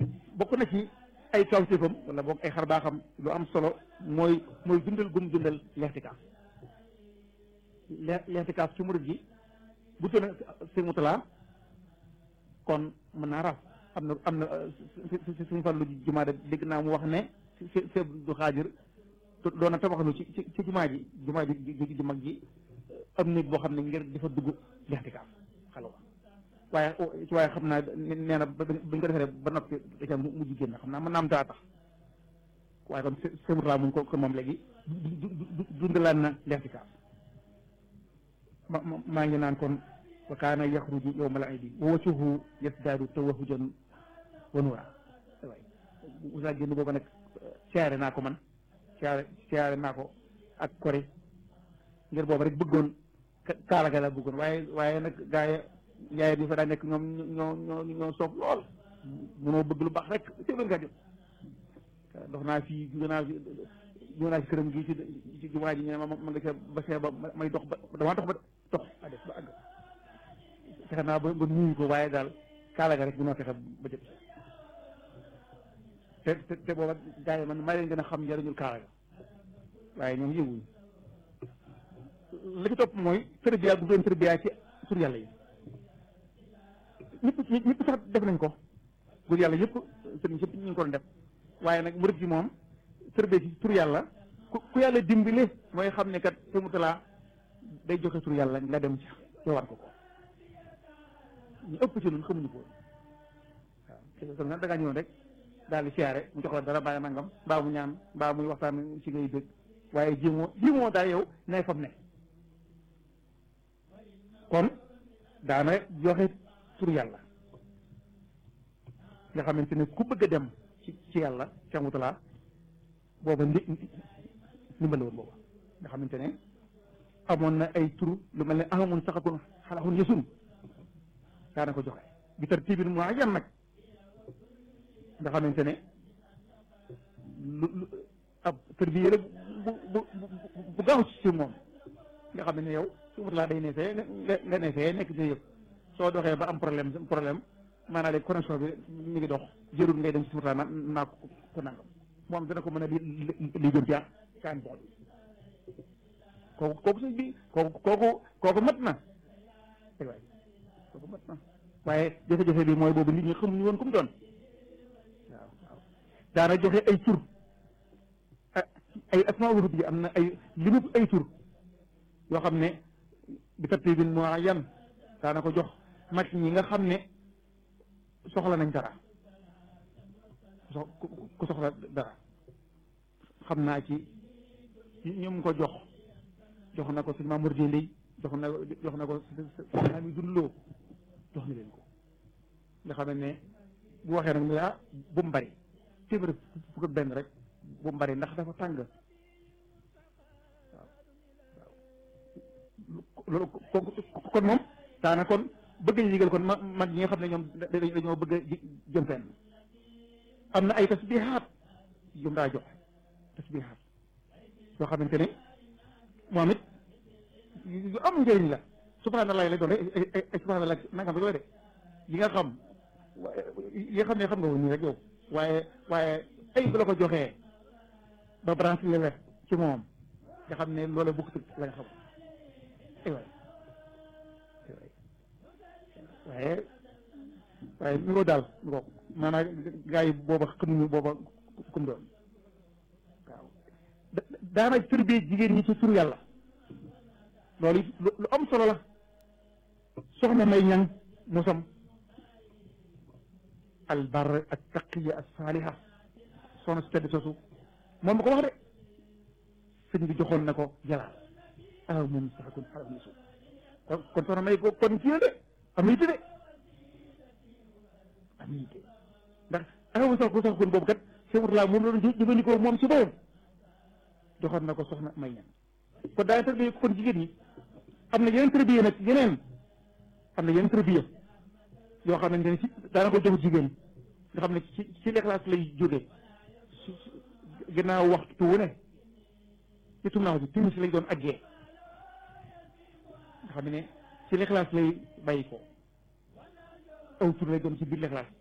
bokk na ci ay kawtéefam wala boog ay xar baaxam lu am solo mooy mooy dundal gum dundal leextikaaf leextikaaf ci murid gi bu tëna sëñ Mutala kon mën naa raf am na am na suñu fàllu jumaa de dégg naa mu wax ne sëñ du xaajir doon na tabaxlu ci ci jumaa ji jumaa ji ju mag ji am néeg boo xam ne ngir dafa dugg leextikaaf xalwa waaye waaye xam naa nee na bañ ko defee ba noppi da mujj génn xam naa mën naa am daa tax waaye kon sëñ Mutala muñ ko kon moom léegi dundalaan na leextikaaf ma maa ngi naan kon wa kaana yaxruju yowma al iidi wa wajhuhu yasdaadu tawahujan wa nuura waay usaa génn booba nag siyaare naa ko man siyaare siyaare naa ko ak kori ngir booba rek bëggoon kaala ga la bëggoon waaye waaye nag gaa yi yaay bi fa daa nekk ñoom ñoo ñoo ñoo soof lool mënoo bëgg lu baax rek téeméer nga jot dox naa fii jóge naa fi jóge naa fi këram gi ci ci jumaa ji ñu ne ma ma nga ca ba see ba may dox ba damaa dox ba dox a def ba àgg fexe naa ba ba nuyu ko waaye daal kaala ga rek bu noo fexe ba jot te te te booba gars yi man maa leen gën a xam njëriñul kaala ga waaye ñoom yënguñu li ci topp mooy tërbiya bu doon tërbiya ci tur yàlla yi ñëpp ñëpp sax def nañ ko tur yàlla yëpp sëriñ yëpp ñu ngi ko doon def waaye nag murid ci moom tërbiya ci tur yàlla ku ku yàlla dimbale mooy xam ne kat Sëñ Murtala day joxe tur yàlla nga dem ci jowaat ko ko ñu ëpp ci ñun xamuñu ko waaw te nag da ngaa ñëw rek daal di siyaare mu jox la dara bàyyi nangam mbaa mu ñaan mbaa muy waxtaan ci ngay dëgg waaye jéemoo jéemoo daal yow nay fam ne kon daana joxe tur yàlla nga xamante ne ku bëgg a dem ci ci yàlla Sëñ Murtala booba ndi ndimbal woon booba nga xamante ne amoon na ay tur lu mel ne ahamun saxakun xalaxun yësun daana ko joxe bi tartibin muayyan nag nga xamante ne lu lu ab tërbiye la bu bu bu gaaw ci moom nga xam ne yow su mut laa day ne fee nga ne fee nekk ci yëpp soo doxee ba am problème problème maanaam léegi connexion bi mi ngi dox jërul ngay dem ci sumut laa na naa ko ko nangam moom dana ko mën a li li jëm ci kaan bool kooku kooku sëñ bi kooku kooku kooku mat na waay kooku mat na waaye jafe-jafe bi mooy boobu nit ñi xamuñu woon ku mu doon waaw waaw daana joxe ay tur ay asmaa wurut bi am na ay limu ay tur yoo xam ne bi tartibin muayyan daana ko jox mag ñi nga xam ne soxla nañ dara ku soxla dara xam naa ci ñoom ko jox jox na ko sëñ Mamour Dieng jox na jox na ko sëñ Ami Dundloo jox na leen ko nga xam ne bu waxee nag ne ah bu mu bari téeméer fukk ak benn rek bu mu bari ndax dafa tàng waaw loolu kon moom daana kon bëgg a yëgal kon mag ñi nga xam ne ñoom dañoo bëgg a jëm fenn am na ay tasbihaat yum daa jox tasbihaat yoo xamante ne moom it yu am njëriñ la subhanallah lay doon rek ay ay subhanallah nangam rek la de yi nga xam yi nga xam ne xam nga woon nii rek yow waaye waaye ay bu la ko joxee ba branche la ci moom nga xam ne loola bukk la nga xam ay waay waaye waaye ñu ko daal ñu ko maanaam gars yi booba xamuñu booba kum doon waaw daana tërbie jigéen ñi ci turu yàlla loolu lu am solo la soxna may ñang mosam albar ak taqiya ak saaliha soxna su tedd soosu moom ma ko wax de sëñ bi joxoon na ko jalaal aw moom sax kon xaram na suuf kon kon soxna may ko kon kii la de am na yitte de am na yitte ndax aw sax ko sax kon boobu kat sewut laa moom la doon jëfandikoo moom si boppam joxoon na ko soxna may ñang kon daa tërbiye kon jigéen ñi am na yeneen tërbiye nag yeneen am na yeneen tërbiye yoo xamante ne ci daana ko jox jigéen nga xam ne ci ci lexlaas lay jóge su ginnaaw waxtu wu ne ci tumnaaw bi timis lay doon aggee nga xam ne ci lexlaas lay bàyyi ko aw tur lay doon ci biir lexlaas